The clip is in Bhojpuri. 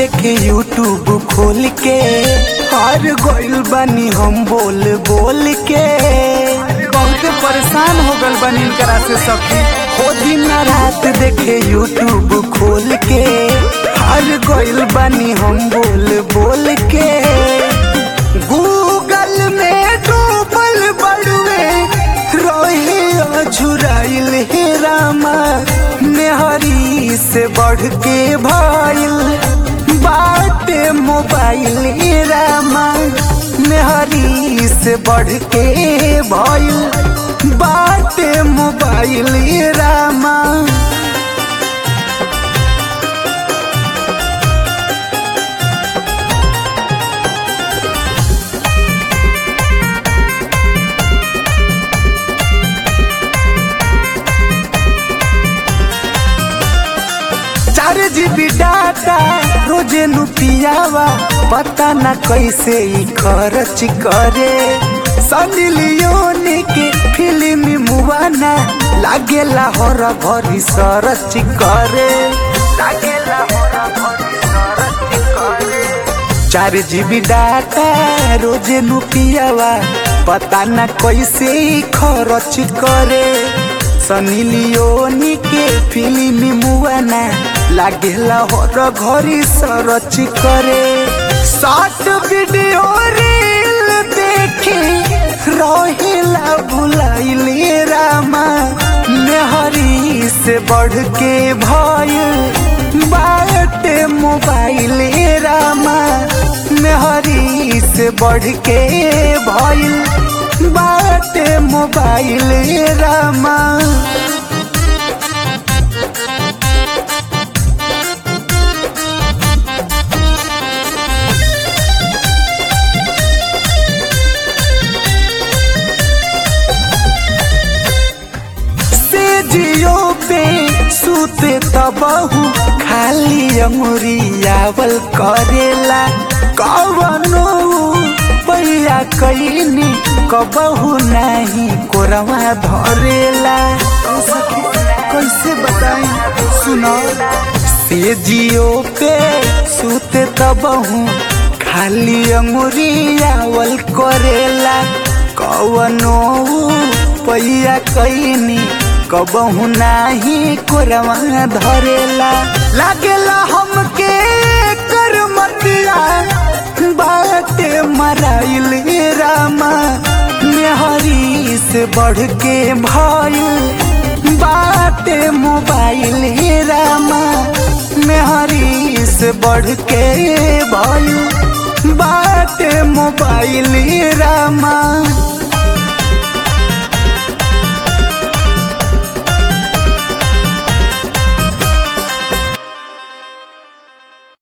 देखे यूट्यूब खोल के हार गइल बानी हम बोल बोल के बहुत परेशान हो गल बनी इनकरा से सखी हो दिन रात देखे यूट्यूब खोल के हार गइल बानी हम बोल बोल के गूगल में डूबल बड़ुए रोहे अझुराइल हे रामा मेहरी से बढ़ के भइल बाटे मोबाइल हे रामा मेहरी से बढ़ के भइल बाटे मोबाइल हे रामा चार जीबी डाटा रोजे नु पियावा पता न कैसे ई खर्च करे सनी लियोनी के फिल्म मुआना लागेला हर भरी सरच करे लागेला हर भरी सरच करे चार जीबी डाटा रोजे नु पियावा पता न कैसे ई खर्च करे सनी लियोनी के फिल्म मुआना लागेला हर घरी सरच करे शॉर्ट वीडियो रील देखे रहेला भुलाइले रामा मेहरी से बढ़ के भइल बाटे मोबाइल रामा मेहरी से बढ़ के भइल बाटे मोबाइल रामा से जियो पे सुते तबहू खाली अंगुरियावल करेला कवनो पैया कैनी कबहू नहीं कोरवा धरेला कैसे बताई सुनो से जियो पे सुते तबहू खाली अंगुरियावल करेला कवनो पैया कैनी कबहू नाही कोरवा धरेला लागेला हमके कर मतिया बाटे मराइल रामा मेहरी से बढ़ के भइल बाटे मोबाइल रामा मेहरी से बढ़ के भइल बाटे मोबाइल रामा